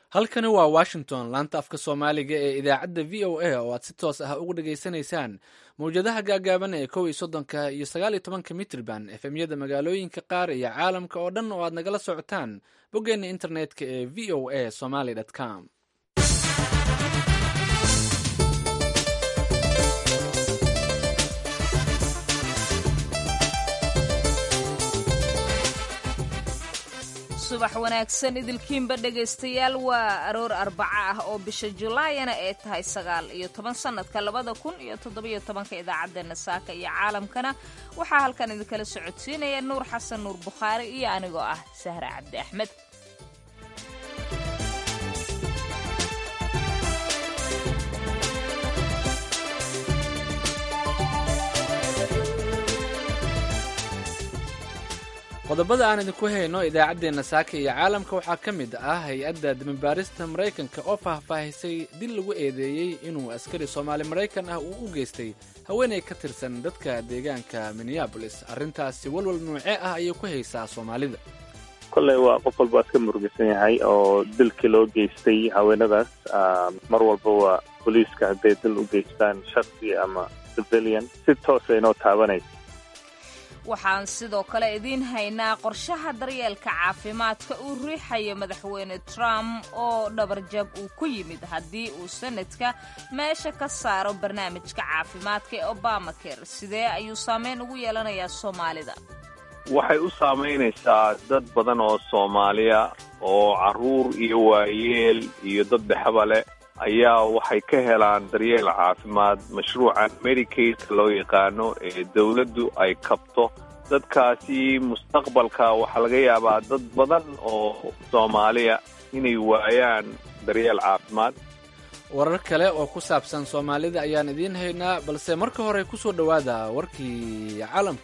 halkani waa washington laanta afka soomaaliga ee idaacadda v o a oo aad si toos ah uga dhageysanaysaan mawjadaha gaagaaban ee kow iyo soddonka iyo sagaal iyo tobanka mitrban efemyada magaalooyinka qaar iyo caalamka oo dhan oo aad nagala socotaan boggeena internetka ee v o a somaly com subax wanaagsan idilkiinba dhegaystayaal waa aroor arbaco ah oo bisha julaayana ee tahay sagaal iyo toban sannadka labada kun iyo toddobiyo tobanka idaacaddeenna saaka iyo caalamkana waxaa halkan idinkala socodsiinaya nuur xasan nuur bukhaari iyo anigoo ah sahra cabdi axmed qodobada aan idinku hayno idaacaddeenna saaka iyo caalamka waxaa ka mid ah hay-adda damibaarista maraykanka oo faahfaahisay dil lagu eedeeyey inuu askari soomaali maraykan ah uu u geystay haweenay ka tirsan dadka deegaanka minneabolis arrintaasi walwal nuuce ah ayay ku haysaa soomaalida kolley waa qof walba iska murugisan yahay oo dilkii loo geystay haweenadaas mar walba waa booliiska hadday dil u geystaan shaksi ama civilian si toosa inoo taabanaysa waxaan sidoo kale idiin haynaa qorshaha daryeelka caafimaadka uu riixayo madaxweyne trump oo dhabarjab uu ku yimid haddii uu sanadka meesha ka saaro barnaamijka caafimaadka ee obamacare sidee ayuu saameyn ugu yeelanayaa soomaalida waxay u saamaynaysaa dad badan oo soomaaliya oo carruur iyo waayeel iyo dad dhexba leh ayaa waxay ka helaan daryeel caafimaad mashruucan medicaidka loo yaqaano ee dawladdu ay kabto dadkaasi mustaqbalka waxaa laga yaabaa dad badan oo soomaaliya inay waayaan daryeel caafimaad warar kale oo ku saabsan soomaalida ayaan idiin haynaa balse marka hore ku soo dhowaada warkii caalamka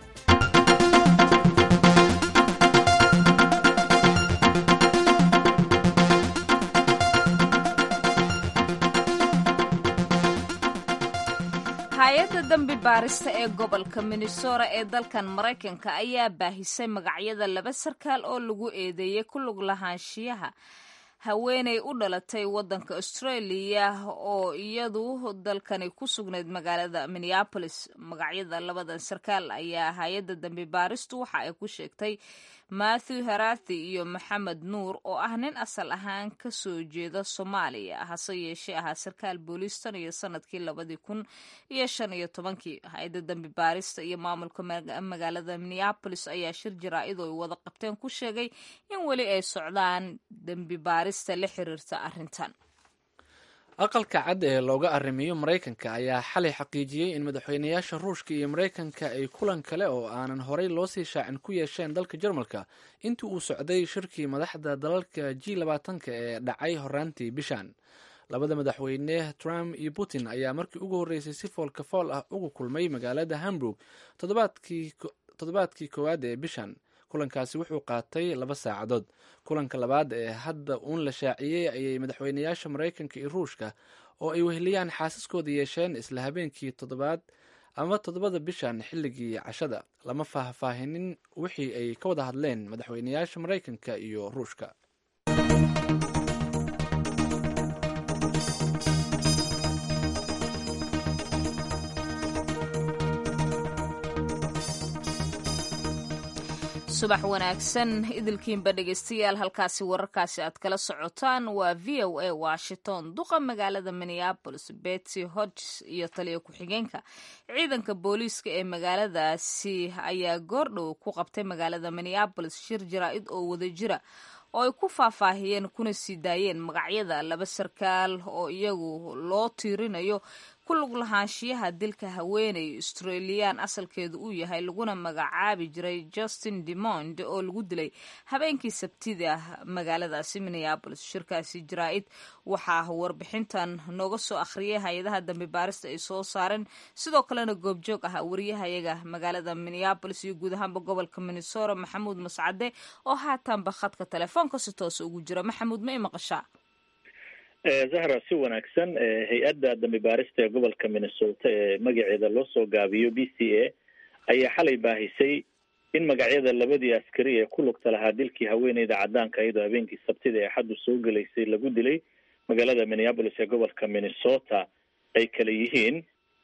hay-adda dambi baarista ee gobolka minnesota ee dalkan maraykanka ayaa baahisay magacyada laba sarkaal oo lagu eedeeyey ku lug lahaanshiyaha haweenay u dhalatay waddanka australia oo iyadu dalkani ku sugnayd magaalada minneabolis magacyada labadan sarkaal ayaa hay-adda dambi baaristu waxa ay ku sheegtay matthew harathi iyo maxamed nuur oo ah nin asal ahaan ka soo jeeda soomaaliya hase yeeshee ahaa sarkaal booliis tan iyo sanadkii labadii kun iyo shan iyo tobankii hay-adda dambi baarista iyo maamulka magaalada minneabolis ayaa shir jaraa-id oo ay wada qabteen ku sheegay in weli ay socdaan dembi baarista la xiriirta arrintan aqalka cad ee looga arrimiyo maraykanka ayaa xalay xaqiijiyey in madaxweynayaasha ruushka iyo maraykanka ay kulan kale oo aanan horey loo sii shaacin ku yeesheen dalka jarmalka intii uu socday shirkii madaxda dalalka g labaatanka ee dhacay horaantii bishan labada madaxweyne trump iyo putin ayaa markii ugu horreysay si foolka fool ah uga kulmay magaalada hamburg toddobaadkii koowaad ee bishan kulankaasi wuxuu qaatay laba saacadood kulanka labaad ee hadda uun la shaaciyey ayay madaxweynayaasha maraykanka iyo ruushka oo ay weheliyaan xaasaskooda yeesheen isla habeenkii toddobaad ama toddobada bishan xilligii cashada lama faahfaahinin wixii ay ka wada hadleen madaxweynayaasha maraykanka iyo ruushka subax wanaagsan idilkiinba dhegaystayaal halkaasi wararkaasi aad kala socotaan waa v o a washington duqa magaalada minneabolis betsy hodges iyo taliya ku-xigeenka ciidanka booliiska ee magaaladaasi ayaa goordhow ku qabtay magaalada minneabolis shir jaraa-id oo wada jira oo ay ku faahfaahiyeen kuna sii daayeen magacyada laba sarkaal oo iyagu loo tiirinayo ku lug lahaanshiyaha dilka haweeney australiyaan asalkeedu uu yahay laguna magacaabi jiray justin demond oo lagu dilay habeenkii sabtida magaaladaasi minneabolis shirkaasi jaraa-id waxaa warbixintan nooga soo akhriyay hay-adaha dambi baarista ay soo saareen sidoo kalena goobjoog ah wariyahayaga magaalada minneabolis iyo guud ahaanba gobolka minnesota maxamuud mascade oo haatanba khadka telefoonka si toosa ugu jira maxamuud ma i maqashaa zahra si wanaagsan hay-adda dambi baarista ee gobolka minnesota ee magaceeda loo soo gaabiyo b c a ayaa xalay baahisay in magacyada labadii askari ee ku lugta lahaa dilkii haweeneyda cadaanka iyadoo habeenkii sabtida ee xaddu soo gelaysay lagu dilay magaalada minneapolis ee gobolka minnesota ay kala yihiin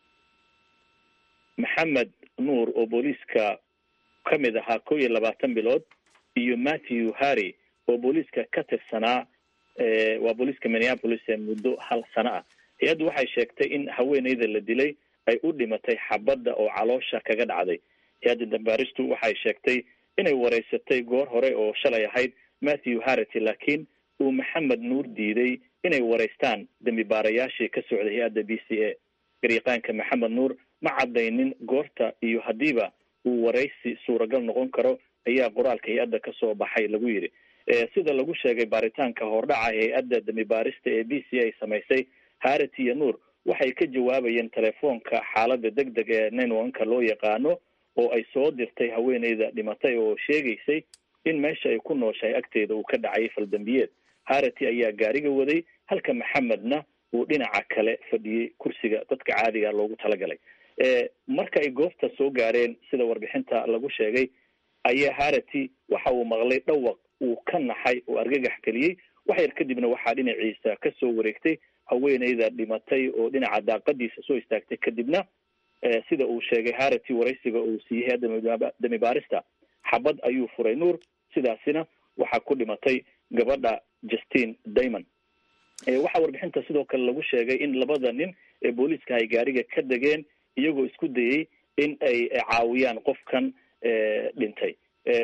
maxamed nuur oo booliiska ka mid ahaa kow iyo labaatan bilood iyo matthew harry oo booliiska ka tirsanaa waa booliiska minneapolis ee muddo hal sano ah hay-addu waxay sheegtay in haweeneyda la dilay ay u dhimatay xabadda oo caloosha kaga dhacday hay-adda dambaaristu waxay sheegtay inay wareysatay goor hore oo shalay ahayd matthew harity laakiin uu maxamed nuur diiday inay wareystaan dembi baarayaashii ka socday hay-adda b c a garyaqaanka maxamed nuur ma caddaynin goorta iyo haddiiba uu waraysi suuragal noqon karo ayaa qoraalka hay-adda kasoo baxay lagu yidhi sida lagu sheegay baaritaanka hordhaca hay-adda dembi baarista ee b c a samaysay harity iyo nuur waxay ka jawaabayeen telefoonka xaaladda deg deg ee nine one-ka loo yaqaano oo ay soo dirtay haweeneyda dhimatay oo sheegaysay in meesha ay ku nooshahay agteeda uu ka dhacay faldambiyeed harity ayaa gaariga waday halka maxamedna uu dhinaca kale fadhiyey kursiga dadka caadiga loogu talagalay marka ay goobta soo gaareen sida warbixinta lagu sheegay ayaa harity waxa uu maqlay dhawaq uu ka naxay oo argagax geliyey wax yar kadibna waxaa dhinaciisa ka soo wareegtay haweeneyda dhimatay oo dhinaca daaqadiisa soo istaagtay kadibna sida uu sheegay harity waraysiga uu siiyey hay-adda demi baarista xabad ayuu furay nuur sidaasina waxaa ku dhimatay gabadha justine daymond waxaa warbixinta sidoo kale lagu sheegay in labada nin ee booliiska ay gaariga ka degeen iyagoo isku dayey in ay caawiyaan qofkan dhintay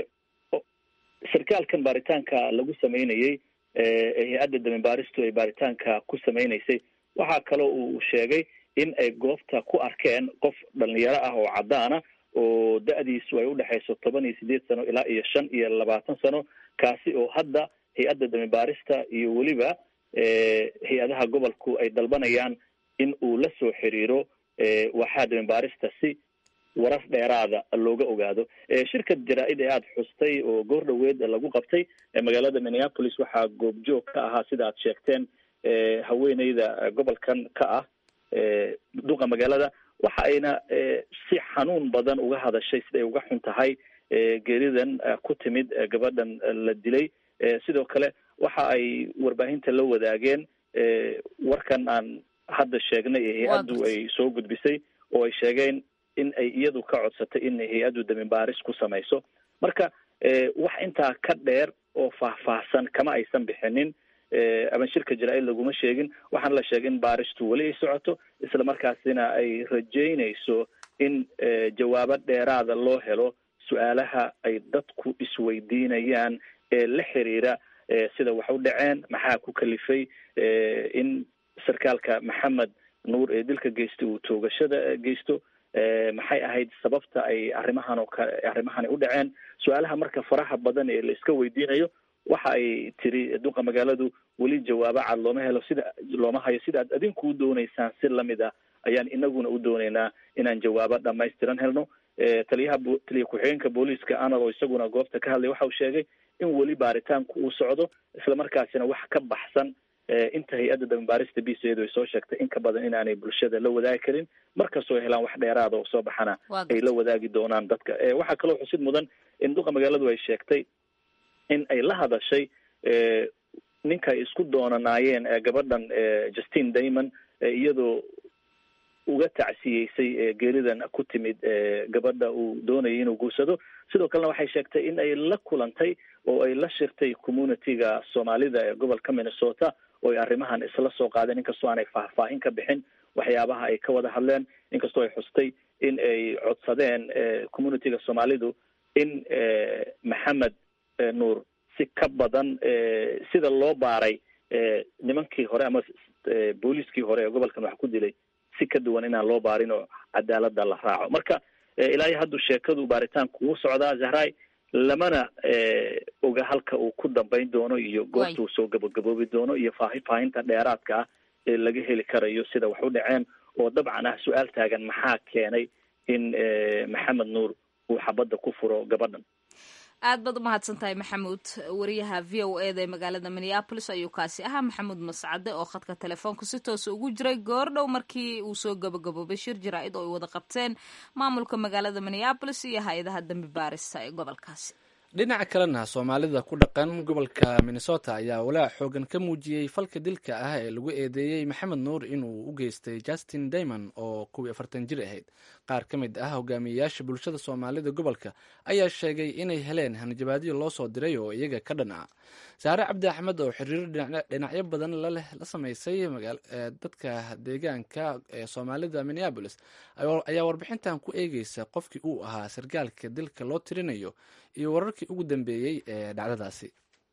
sarkaalkan baaritaanka lagu sameynayey hay-adda demi baaristu ay baaritaanka ku sameynaysay waxaa kaloo uu sheegay in ay goobta ku arkeen qof dhalinyaro ah oo caddaana oo da-diisu ay udhexayso toban iyo sideed sano ilaa iyo shan iyo labaatan sano kaasi oo hadda hay-adda demi baarista iyo weliba hay-adaha gobolku ay dalbanayaan in uu la soo xiriiro waxaa demi baarista si warar dheeraada looga ogaado shirkad jaraa-id ee aada xustay oo goor dhaweed lagu qabtay magaalada minneapolis waxaa goobjoog ka ahaa sida aad sheegteen haweeneyda gobolkan ka ah duqa magaalada waxa ayna si xanuun badan uga hadashay siday uga xun tahay geeridan ku timid gabadhan la dilay sidoo kale waxa ay warbaahinta la wadaageen warkan aan hadda sheegnay ee hay-addu ay soo gudbisay oo ay sheegeen in ay iyadu ka codsatay in hay-addu demi baaris ku samayso marka wax intaa ka dheer oo faahfaahsan kama aysan bixinin ama shirka jaraa-id laguma sheegin waxaana la sheegay in baaristu weli ay socoto isla markaasina ay rajeynayso in jawaabo dheeraada loo helo su-aalaha ay dadku isweydiinayaan ee la xiriira sida wax u dhaceen maxaa ku kalifay in sarkaalka maxamed nuur ee dilka geystay uu toogashada geysto maxay ahayd sababta ay arrimahan oo kale arrimahani u dhaceen su-aalaha marka faraha badan ee la iska weydiinayo waxa ay tiri duqa magaaladu weli jawaabo cad looma helo sida looma hayo sida ad adinku u dooneysaan si lamid ah ayaan inaguna u dooneynaa inaan jawaabo dhamaystiran helno taliyaha taliya ku-xigeenka booliiska analo isaguna goobta ka hadlay waxa uu sheegay in weli baaritaanku uu socdo isla markaasina wax ka baxsan inta hay-adda dambaarista b c edu ay soo sheegtay in ka badan inaanay bulshada la wadaagi karin markastoo helaan wax dheeraada oo soo baxana ay la wadaagi doonaan dadka waxaa kaloo xusid mudan in duqa magaaladu ay sheegtay in ay la hadashay ninka ay isku doonanaayeen gabadhan justine daymond iyadoo uga tacsiyeysay geeridan ku timid gabadha uu doonayay inuu guursado sidoo kalena waxay sheegtay in ay la kulantay oo ay la shirtay community-ga soomaalida ee gobolka minnesota oo ay arrimahan isla soo qaadeen inkastoo aanay faahfaahin ka bixin waxyaabaha ay ka wada hadleen inkastoo ay xustay in ay codsadeen community-ga soomaalidu in maxamed nuur si ka badan sida loo baaray nimankii hore ama booliiskii hore ee gobolkan wax ku dilay si ka duwan inaan loo baarin oo cadaalada la raaco marka ilaa iyo haddu sheekadu baaritaanku wuu socdaa zahray lamana oga halka uu ku dambayn doono iyo goorta uu soo gabagaboobi doono iyo faahfaahinta dheeraadka ah ee laga heli karayo sida wax u dhaceen oo dabcan ah su-aal taagan maxaa keenay in maxamed nuur uu xabadda ku furo gabadhan aad baad u mahadsan tahay maxamuud wariyaha v o e da ee magaalada minneabolis ayuu kaasi ahaa maxamuud mascade oo khadka telefoonka si toosa ugu jiray goordhow markii uu soo gabagaboobay shir jaraa'id oo ay wada qabteen maamulka magaalada minneabolis iyo hay-adaha dambi baarista ee gobolkaasi dhinaca kalena soomaalida ku dhaqan gobolka minnesota ayaa walaac xoogan ka muujiyey falka dilka ah ee lagu eedeeyey maxamed nuur inuu u geystay justin daymond oo kuwii afartan jir ahayd qaar ka mid ah hogaamiyeyaasha bulshada soomaalida gobolka ayaa sheegay inay heleen hanjabaadyo loo soo diray oo iyaga ka dhan ah saare cabdi axmed oo xiriiro dhinacyo badan laleh la sameysay dadka deegaanka ee soomaalida minneabolis ayaa warbixintan ku eegeysa qofkii uu ahaa sargaalka dilka loo tirinayo iyo wararkii ugu dambeeyey ee dhacdadaasi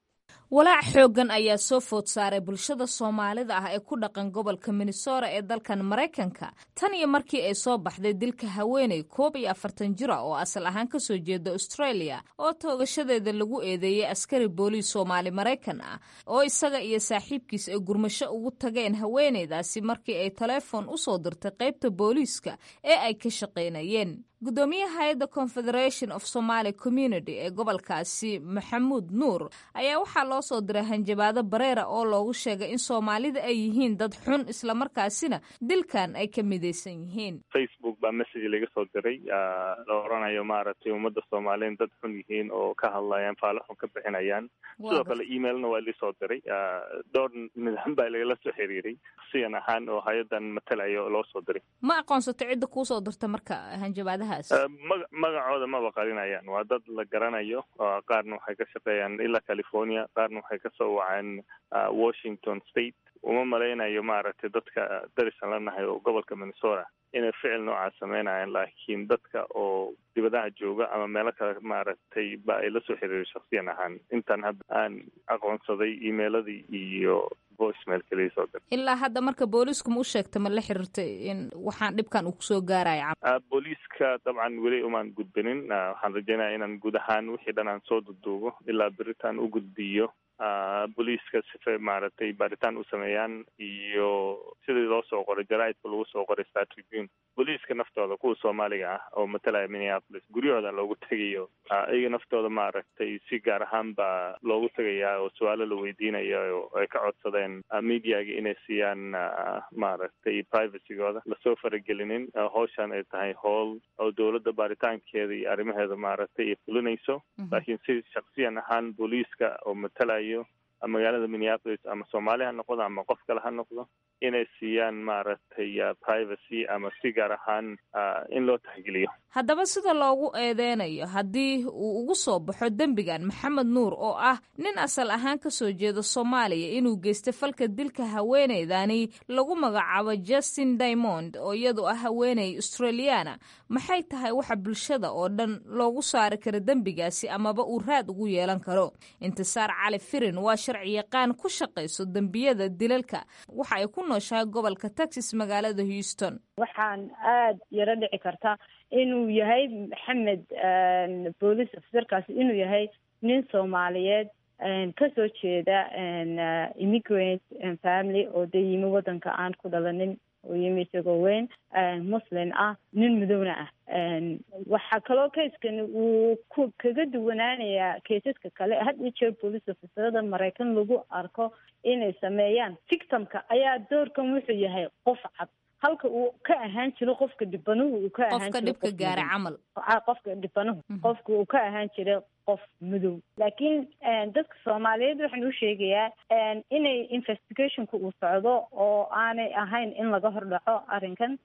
walaac xooggan ayaa soo food saaray bulshada soomaalida ah ee ku dhaqan gobolka minnesota ee dalkan maraykanka tan iyo markii ay soo baxday dilka haweeney koob iyo afartan jira oo asal ahaan ka soo jeeda australia oo toogashadeeda lagu eedeeyey askari booliis soomaali maraykan ah oo isaga iyo saaxiibkiis ay gurmasho ugu tageen haweeneydaasi markii ay taleefon u soo dirtay qaybta booliiska ee ay ka shaqaynayeen gudoomiyaha hay-adda confederation of somaly community ee gobolkaasi maxamuud nuur ayaa waxaa loo soo diray hanjabaado bareera oo loogu sheegay in soomaalida ay yihiin dad xun islamarkaasina dilkan ay ka midaysan yihiin facebook baa message laga soo diray la oranayo maaragtay ummadda soomaaliyeed dad xun yihiin oo ka hadlayaan faalo xun ka bixinayaan sidoo kale emailna waa lisoo diray dhowr nidaam baa lagala soo xiriiray siyan ahaan oo hay-adan matalayo loo soo diray ma aqoonsato cidda kuusoo dirta marka hanjabaadaha maga magacooda maba qarinayaan waa dad la garanayo qaarna waxay ka shaqeeyaan ilaa california qaarna waxay kasoo waceen washington state uma malaynayo maaragtay dadka darisan la nahay oo gobolka minnesota inay ficil noocaas sameynayaan laakiin dadka oo dibadaha jooga ama meelo kale maaragtay ba ay lasoo xiriiray shaksiyan ahaan intaan hadda aan aqoonsaday emailadii iyo voicemail kaliya soo dir ilaa hadda marka booliisku ma u sheegta ma la xiriirtay in waxaan dhibkan uu kusoo gaaraya booliiska dabcan weli umaan gudbinin waxaan rajeynaya inaan guud ahaan wixii dhan aan soo duduubo ilaa beritaan u gudbiyo booliiska sife maaragtay baaritaan u sameeyaan iyo sidii loo soo qoray jaraaidka lagu soo qoray star tribune booliiska naftooda kuwa soomaaliga ah oo matalaya minneapolis guryahooda loogu tegayo iyaga naftooda maaragtay si gaar ahaan baa loogu tegayaa oo su-aalo la weydiinaya oo ay ka codsadeen mediaga inay siiyaan maaragtay privacygooda lasoo faragelinin howshan ay tahay howl oo dowladda baaritaankeeda iyo arrimaheeda maaragtay ay fulinayso laakiin si shaksiyan ahaan booliiska oo matalayo magaalada minneapolis ama soomaali ha noqdo ama qof kale ha noqdo inay siiyaan maaragtay privacy ama si gaar ahaan in loo taxgeliyo haddaba sida loogu eedeynayo haddii uu ugu soo baxo dembigan maxamed nuur oo ah nin asal ahaan ka soo jeeda soomaaliya inuu geystay falka dilka haweeneydani lagu magacaabo justin diamond oo iyadu ah haweeney australiana maxay tahay waxa bulshada oo dhan loogu saari karo dembigaasi amaba uu raad ugu yeelan karo intisaar cali firin waa sharci yaqaan ku shaqayso dembiyada dilalka waxa ay ku nooshahay gobolka texas magaalada houston waxaan aada yaro dhici karta inuu yahay maxamed boolice officerkaasi inuu yahay nin soomaaliyeed kasoo jeeda immigrant family oo dee yimi waddanka aan ku dhalanin oo yimi isagoo weyn muslim ah nin madowna ah waxaa kaloo kayskan uu ku kaga duwanaanayaa kaysaska kale had iyo jeer police officerada maraykan lagu arko inay sameeyaan victimka ayaa doorkan wuxuu yahay qof cad halka uu ka ahaan jiro qofka dhibanuhu uu ka ahaan qofka dhibka gaara camal qofka dhibanuhu qofka uu ka ahaan jiray qof madow laakiin dadka soomaaliyeed waxaan u sheegayaa inay investigationka uu socdo oo aanay ahayn in laga hordhaco arrinkan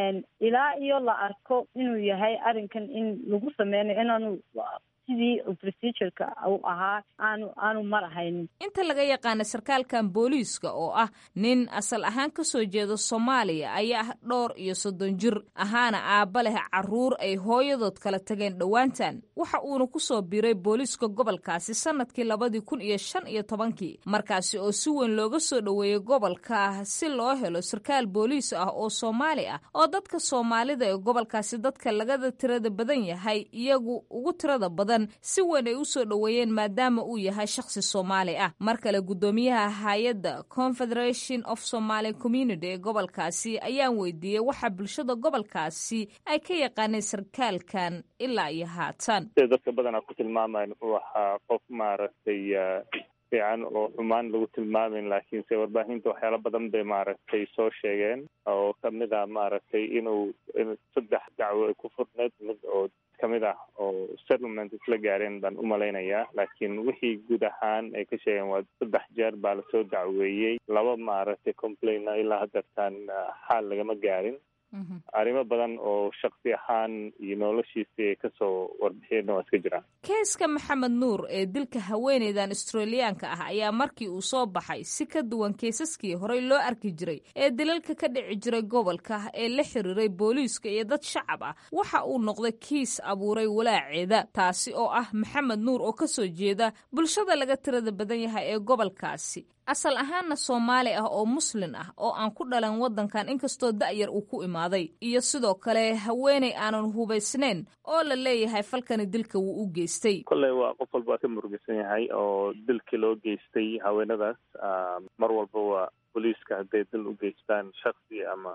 ilaa iyo la arko inuu yahay arrinkan in lagu sameynayo inaanu sidii procedureka u ahaa aanu aanu mar ahaynin inta laga yaqaana sarkaalkan booliiska oo ah nin asal ahaan ka soo jeeda soomaaliya ayaa ah dhowr iyo soddon jir ahaana aabba leh caruur ay hooyadood kala tageen dhowaantan waxa uuna ku soo biiray booliiska gobolkaasi sanadkii labadii kun iyo shan iyo tobankii markaasi oo si weyn looga soo dhoweeyey gobolka si loo helo sarkaal booliis ah oo soomaali ah oo dadka soomaalida ee gobolkaasi dadka lagada tirada badan yahay iyagu ugu tirada badan falkan si weyn ay u soo dhoweeyeen maadaama uu yahay shakhsi soomaali ah mar kale guddoomiyaha hay-adda confederation of somaly community ee gobolkaasi ayaan weydiiyey waxa bulshada gobolkaasi ay ka yaqaaneen sarkaalkan ilaa iyo haatan sida dadka badanaa ku tilmaamayan wuxuu ahaa qof maaragtay fiican oo xumaan lagu tilmaamin laakiinse warbaahinta waxyaala badan bay maaragtay soo sheegeen oo kamid ah maaragtay inuu saddex dacwo ay ku furneed mid oo kamid ah oo settlement isla gaareen baan umalaynayaa laakiin wixii guud ahaan ay ka sheegeen waa saddex jeer baa lasoo dacweeyey laba maaragtay complaina ilaa hadeertaan xaal lagama gaarin arrimo badan oo shaksi ahaan iyo noloshiisii ay kasoo warbixiyeenna waa iska jiraan keeska maxamed nuur ee dilka haweeneydan australiyaanka ah ayaa markii uu soo baxay si ka duwan keesaskii horey loo arki jiray ee dilalka ka dhici jiray gobolka ee la xiriiray booliiska iyo dad shacab ah waxa uu noqday kiis abuuray walaaceeda taasi oo ah maxamed nuur oo kasoo jeeda bulshada laga tirada badan yahay ee gobolkaasi asal ahaanna soomaali ah oo muslin ah oo aan ku dhalan waddankan inkastoo da'yar uu ku imaaday iyo sidoo kale haweeney aanan hubaysnayn oo la leeyahay falkani dilka wuu u geystay kolley waa qof walba ka murugisan yahay oo dilkii loo geystay haweenadaas mar walba waa booliiska hadday dil u geystaan shaksi ama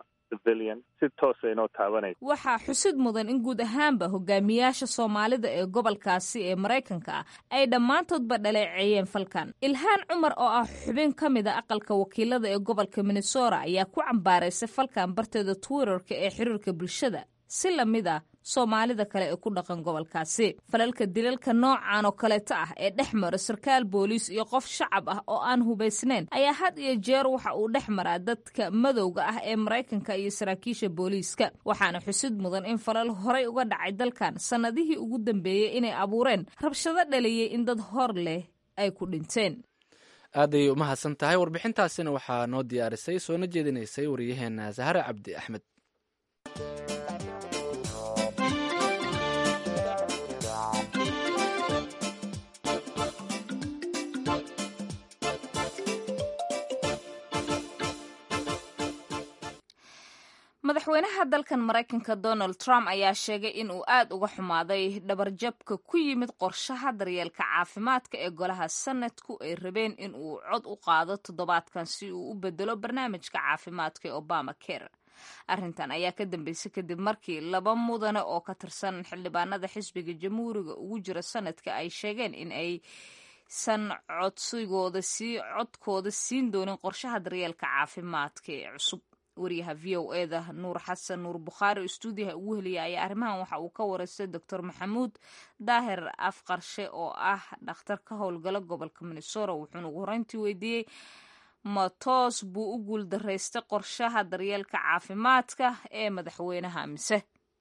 si toosa inoo taabanaysa waxaa xusid mudan in guud ahaanba hogaamiyaasha soomaalida ee gobolkaasi ee maraykanka ah ay dhammaantoodba dhaleeceeyeen falkan ilhaan cumar oo ah xubin ka mid a aqalka wakiilada ee gobolka minnesota ayaa ku cambaaraysay falkan barteeda twitterka ee xiriirka bulshada si lamid ah soomaalida kale ee ku dhaqan gobolkaasi falalka dilalka noocan oo kaleeto ah ee dhex mara sarkaal booliis iyo qof shacab ah oo aan hubaysnayn ayaa had iyo jeer waxa uu dhex maraa dadka madowga ah ee maraykanka iyo saraakiisha booliiska waxaana xusid mudan in falal horay uga dhacay dalkan sannadihii ugu dambeeyey inay abuureen rabshado dhaliyey in dad hor leh ay ku dhinteen aaday umahadsan tahay warbixintaasina waxaa noo diyaarisay soona jeedinaysay wariyaheena sahare cabdi axmed madaxweynaha dalkan maraykanka donald trump ayaa sheegay in uu aad uga xumaaday dhabarjabka ku yimid qorshaha daryeelka caafimaadka ee golaha sanadku ay rabeen in uu cod u qaado toddobaadkan si uu u bedelo barnaamijka caafimaadka ee obama care arrintan ayaa ka dambeysay kadib markii laba mudane oo ka tirsan xildhibaanada xisbiga jamhuuriga ugu jira sanadka ay sheegeen in ay san codsigooda sii codkooda siin doonin qorshaha daryeelka caafimaadka ee cusub wariyaha v o eda nuur xasan nuur bukhaari oo stuudiyaha ugu heliyay ayaa arrimahan waxa uu ka wareystay doctor maxamuud daahir afqarshe oo ah dhakhtar ka howlgala gobolka minnesota wuxuuna ugu horeyntii weydiiyey ma toos buu u guul daraystay qorshaha daryeelka caafimaadka ee madaxweynaha mise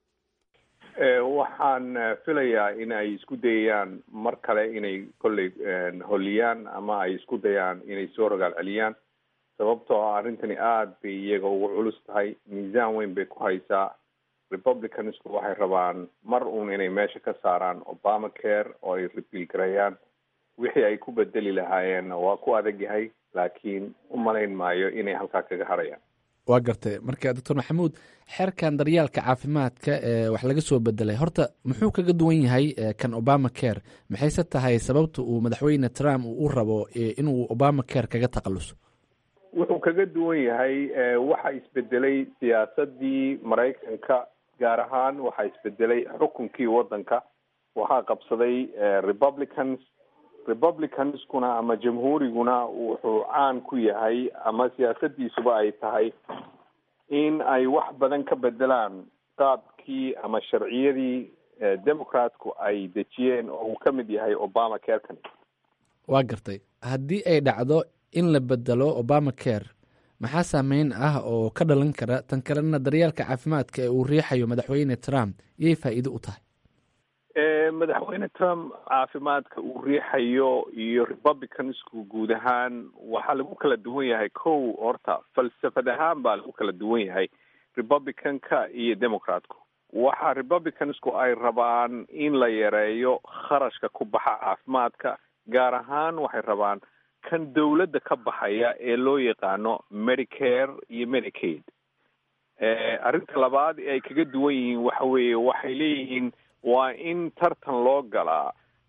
waxaan filayaa in ay isku dayayaan mar kale inay kolley holiyaan ama ay isku dayaan inay soo rogaal celiyaan sababtoo ah arrintani aada bay iyaga ugu culus tahay miisaan weyn bay ku haysaa republicansku waxay rabaan mar uun inay meesha ka saaraan obama care oo ay rebiil gareeyaan wixii ay ku bedeli lahaayeenna waa ku adag yahay laakiin u malayn maayo inay halkaa kaga harayaan waa gartay marka doctor maxamuud xeerkan daryaalka caafimaadka ee wax laga soo bedelay horta muxuu kaga duwan yahay kan obama care maxayse tahay sababta uu madaxweyne trump uu u rabo inuu obama care kaga takhaluso wuxuu kaga duwan yahay waxa isbedelay siyaasadii maraykanka gaar ahaan waxaa isbedelay xukunkii waddanka waxaa qabsaday republicans republicanskuna ama jamhuuriguna wuxuu caan ku yahay ama siyaasadiisuba ay tahay in ay wax badan ka bedelaan qaabkii ama sharciyadii democratku ay dejiyeen oo uu ka mid yahay obama carekan waa gartay haddii ay dhacdo in la bedelo obama care maxaa saameyn ah oo ka dhalan kara tan kalena daryeelka caafimaadka ee uu riixayo madaxweyne trump iyay faa'iido u tahay madaxweyne trump caafimaadka uu riixayo iyo republicansku guud ahaan waxaa lagu kala duwan yahay kow horta falsafad ahaan baa lagu kala duwan yahay republicanka iyo democratku waxa republicansku ay rabaan in la yareeyo kharashka ku baxa caafimaadka gaar ahaan waxay rabaan kan dawladda ka baxaya ee loo yaqaano medicare iyo medicaid arrinta labaad ee ay kaga duwan yihiin waxa weeye waxay leeyihiin waa in tartan loo galaa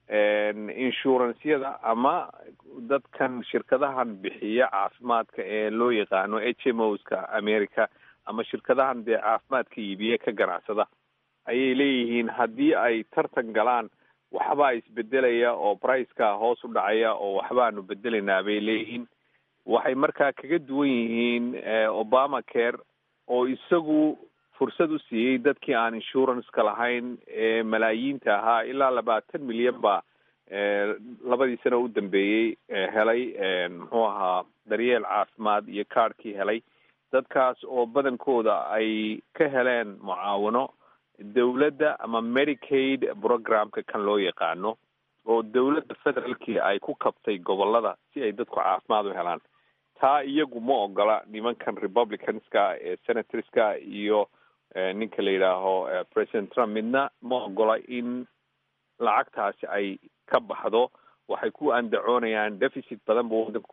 inshurancyada ama dadkan shirkadahan bixiya caafimaadka ee loo yaqaano h m o ska america ama shirkadahan dee caafimaadka iibiye ka ganacsada ayay leeyihiin haddii ay tartan galaan waxbaa isbedelaya oo priceka hoos u dhacaya oo waxbaanu bedelaynaa bay leeyihiin waxay markaa kaga duwan yihiin obama care oo isagu fursad u siiyey dadkii aan insurance-ka lahayn ee malaayiinta ahaa ilaa labaatan milyan baa labadii sano u dambeeyey helay muxuu ahaa daryeel caafimaad iyo kaadhkii helay dadkaas oo badankooda ay ka heleen mucaawano dawladda ama medicaid programka kan loo yaqaano oo dawladda federaalkii ay ku kabtay gobolada si ay dadku caafimaad u helaan taa iyagu ma ogola nimankan republicanska ee senatorska iyo ninka la yidhaaho president trump midna ma ogola in lacagtaasi ay ka baxdo waxay ku andacoonayaan deficit badan bu wadanku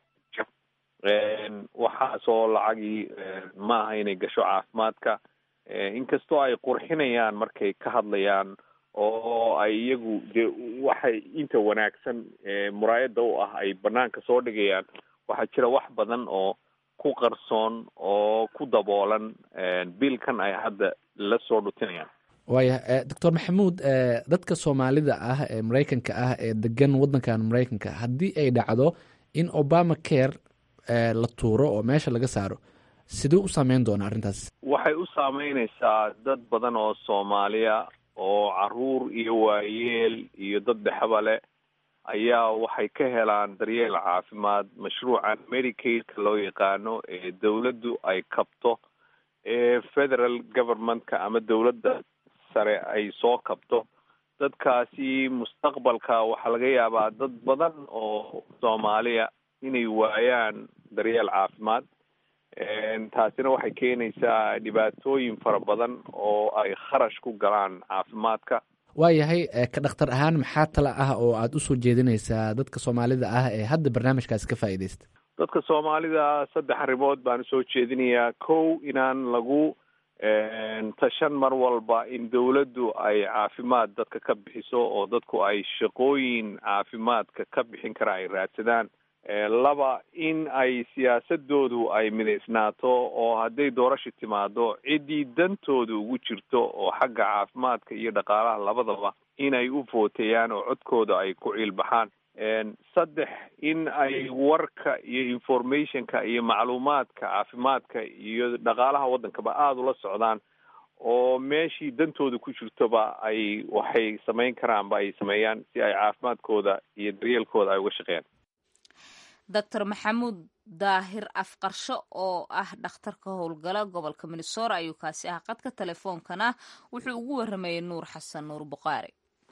waxaasoo lacagii ma aha inay gasho caafimaadka inkastoo ay qurxinayaan markay ka hadlayaan oo ay iyagu de waxay inta wanaagsan muraayada u ah ay banaanka soo dhigayaan waxaa jira wax badan oo ku qarsoon oo ku daboolan biilkan ay hadda la soo dhutinayaan waaya doctor maxamuud dadka soomaalida ah ee maraykanka ah ee degan waddankan maraykanka haddii ay dhacdo in obama care la tuuro oo meesha laga saaro siduu u saameyn doonaa arrintaas waxay u saameyneysaa dad badan oo soomaaliya oo caruur iyo waayeel iyo dad dhexba leh ayaa waxay ka helaan daryeel caafimaad mashruucan medicaidka loo yaqaano ee dawladdu ay kabto ee federal governmentka ama dawladda sare ay soo kabto dadkaasi mustaqbalka waxaa laga yaabaa dad badan oo soomaaliya inay waayaan daryeel caafimaad taasina waxay keenaysaa dhibaatooyin fara badan oo ay kharash ku galaan caafimaadka waayahay ka dhakhtar ahaan maxaa tala ah oo aada usoo jeedinaysaa dadka soomaalida ah ee hadda barnaamijkaasi ka faa'iidaysta dadka soomaalida saddex arrimood baan usoo jeedinayaa kow inaan lagu tashan mar walba in dawladdu ay caafimaad dadka ka bixiso oo dadku ay shaqooyin caafimaadka ka bixin kara ay raadsadaan laba in ay siyaasadoodu ay midaysnaato oo hadday doorasha timaado ciddii dantooda ugu jirto oo xagga caafimaadka iyo dhaqaalaha labadaba inay u footeeyaan oo codkooda ay ku ciilbaxaan saddex in ay warka iyo informationka iyo macluumaadka caafimaadka iyo dhaqaalaha waddankaba aada ula socdaan oo meeshii dantooda ku jirtoba ay waxay samayn karaanba ay sameeyaan si ay caafimaadkooda iyo daryeelkooda ay uga shaqeeyaan doctor maxamuud daahir afqarsho oo ah dhakhtar ka howlgala gobolka minnesora ayuu kaasi ah qadka telefoonkana wuxuu ugu waramayay nuur xasan nuur buqaari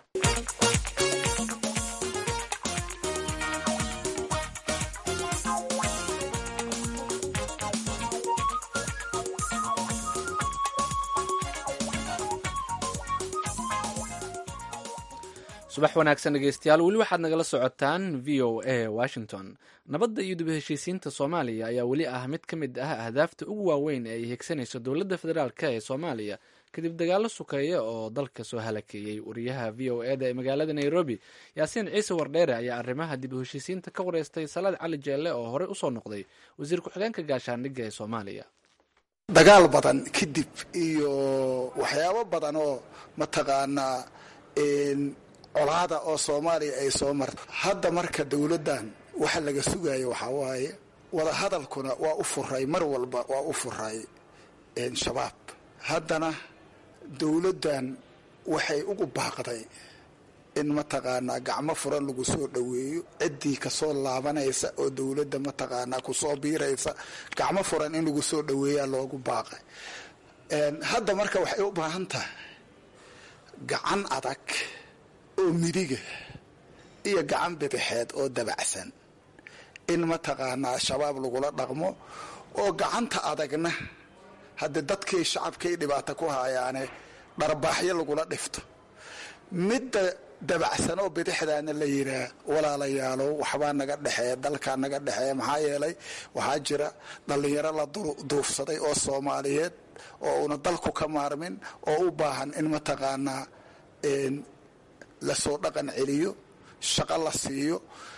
subax wanaagsan dhegeystayaal weli waxaad nagala socotaan v o a washington nabadda iyo dib heshiisiinta soomaaliya ayaa weli ah mid ka mid ah ahdaafta ugu waaweyn ee ay higsanayso dowladda federaalk ee soomaaliya kadib dagaallo sukeeya oo dalka soo halakeeyey wariyaha v o eda ee magaalada nairobi yaasiin ciise wardheere ayaa arrimaha dib u heshiisiinta ka wareystay salaad cali jeelle oo horey usoo noqday wasiir ku-xigeenka gaashaandhigga ee soomaaliya dagaal badan kadib iyo waxyaabo badan oo mataqaanaa colaada oo soomaaliya ay soo marta hadda marka dowladdan waxa laga sugayo waxaa waaye wadahadalkuna waa u furay mar walba waa u furay shabaab haddana dowladdan waxay ugu baaqday in mataqaanaa gacmo furan lagu soo dhoweeyo ciddii kasoo laabanaysa oo dowladda mataqaanaa kusoo biiraysa gacmo furan in lagu soo dhoweeyaa loogu baaqay hadda marka waxay u baahan tahay gacan adag oo midiga iyo gacan bidixeed oo dabacsan in mataqaanaa shabaab lagula dhaqmo oo gacanta adagna haddii dadkii shacabkay dhibaato ku haayaane dharbaaxyo lagula dhifto midda dabacsan oo bidixdaana la yiraa walaalayaalow waxbaa naga dhexeeya dalkaa naga dhexeeya maxaa yeelay waxaa jira dhallinyaro la duufsaday oo soomaaliyeed oo una dalku ka maarmin oo u baahan in mataqaanaa lasoo dhaqan celiyo shaqo la siiyo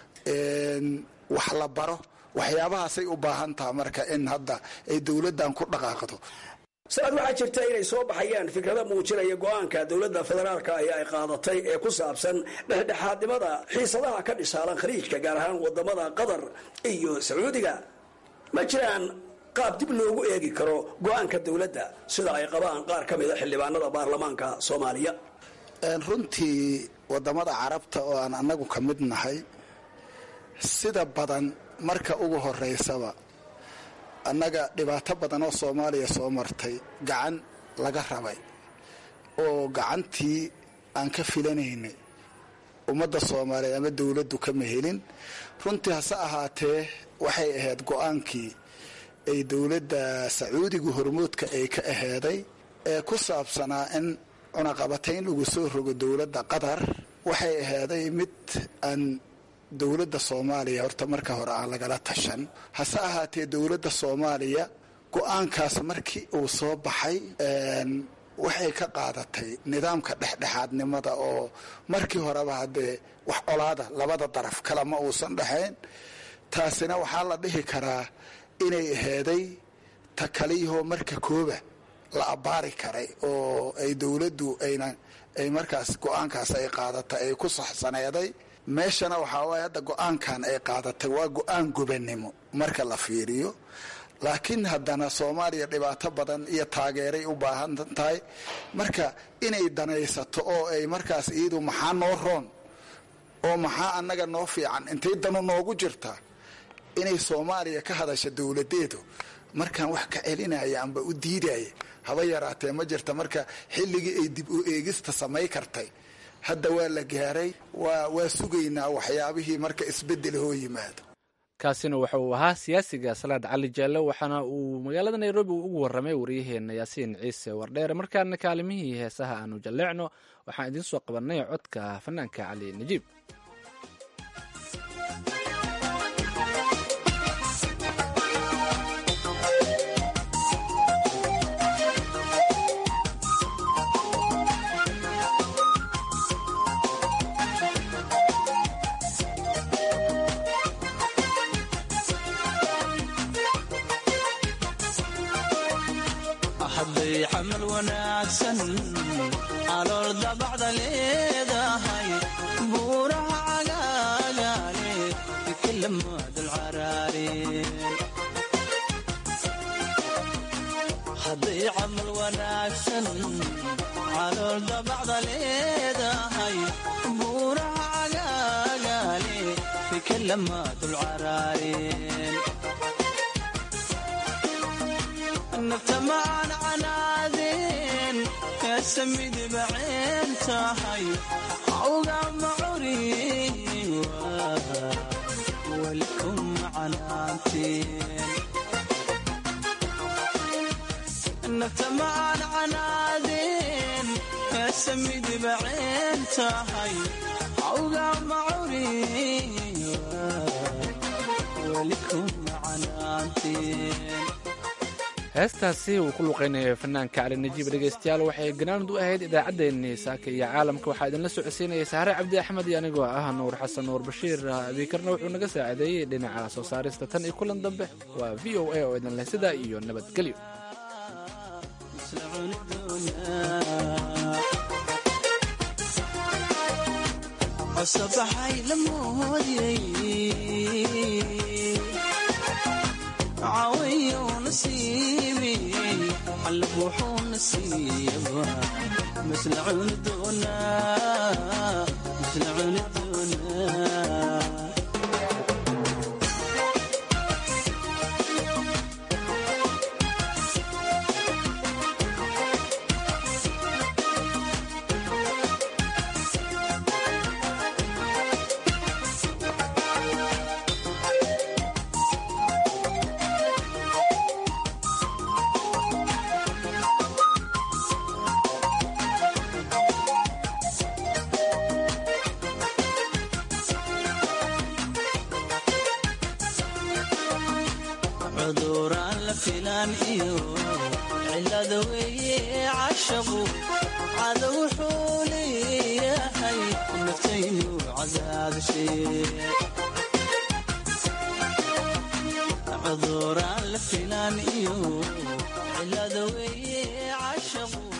wax la baro waxyaabahaasay u baahan taha marka in hadda ay dowladdan ku dhaqaaqdo sanad waxaa jirta inay soo baxayaan fikrado muujinaya go-aanka dowladda federaalka ahi ay qaadatay ee ku saabsan dhexdhexaadnimada xiisadaha ka dhisaalan khaliijka gaar ahaan wadamada qatar iyo sacuudiga ma jiraan qaab dib loogu eegi karo go-aanka dowladda sida ay qabaan qaar ka mida xildhibaanada baarlamaanka soomaaliya runtii wadamada carabta oo aan annagu ka mid nahay sida badan marka ugu horeysaba annaga dhibaato badan oo soomaaliya soo martay gacan laga rabay oo gacantii aan ka filanaynay ummadda soomaaliyeed ama dowladdu kama helin runtii hase ahaatee waxay ahayd go-aankii ay dowladda sacuudiga hormoodka ay ka aheeday ee ku saabsanaa in cunaqabatayn lagu soo rogo dowladda qatar waxay aheeday mid aan dowladda soomaaliya horta marka hore aan lagala tashan hase ahaatee dowladda soomaaliya go-aankaas markii uu soo baxay waxay ka qaadatay nidaamka dhexdhexaadnimada oo markii horeba haddee wax colaada labada daraf kale ma uusan dhexayn taasina waxaa la dhihi karaa inay aheeday ta kaliyahoo marka kooba la abbaari karay oo ay dowladdu ayna ay markaas go-aankaas ay qaadatay ay ku saxsaneeday meeshana waxaa waaya hadda go-aankan ay qaadatay waa go-aan gobannimo marka la fiiriyo laakiin haddana soomaaliya dhibaato badan iyo taageeray u baahan tahay marka inay danaysato oo ay markaas iyadu maxaa noo roon oo maxaa annaga noo fiican intay danu noogu jirtaa inay soomaaliya ka hadasha dowladeedu markaan wax ka celinaya amba u diidaya haba yaraatee ma jirta marka xilligii ay dib u eegista samay kartay hadda waa la gaaray waa waa sugaynaa waxyaabihii marka isbeddel hoo yimaado kaasina waxa uu ahaa siyaasiga salaad cali jaalle waxaana uu magaalada nairobi ugu warramay waryaheena yaasiin ciise wardheere markaana kaalimihii heesaha aanu jalleecno waxaan idiin soo qabannay codka fanaanka cali najiib hadday xamal wanaagsan calool dabacda leedahay buuraha cagaagaale kalamaadalcaraareen hadday camal wanaagsan calool dabacda leedahay buuraha cagaagaale kalamaadulcaraareen nafta maan canaadeen kaasamidba ceen tahay awga macuriin walikum canaanteen nafta maan canaadeen kaasamidba ceen tahay awga macuriin walikum canaanteen heestaasi uu ku luqaynaya fanaanka cali najiib dhegaystayaal waxay ganaanud u ahayd idaacaddeenii saaka iyo caalamka waxaa idinla socodsiinaya saare cabdi axmed iyo anigoo ah nuur xasan nuur bashiir abiikarna wuxuu naga saacideeyey dhinaca soo saarista tan iyo kulan dambe waa v o a oo idin leh sidaa iyo nabadgelyo cawayo nasiibi xalab wuxuu nasiiba masla cuni doonaa masla cuni doonaa cuduraan la filaan iyo cilada weeye cashaqu cada wuxuu leeyahay naftaynu daadashee cuduraan la filaan iyo cilada weeye cashaqu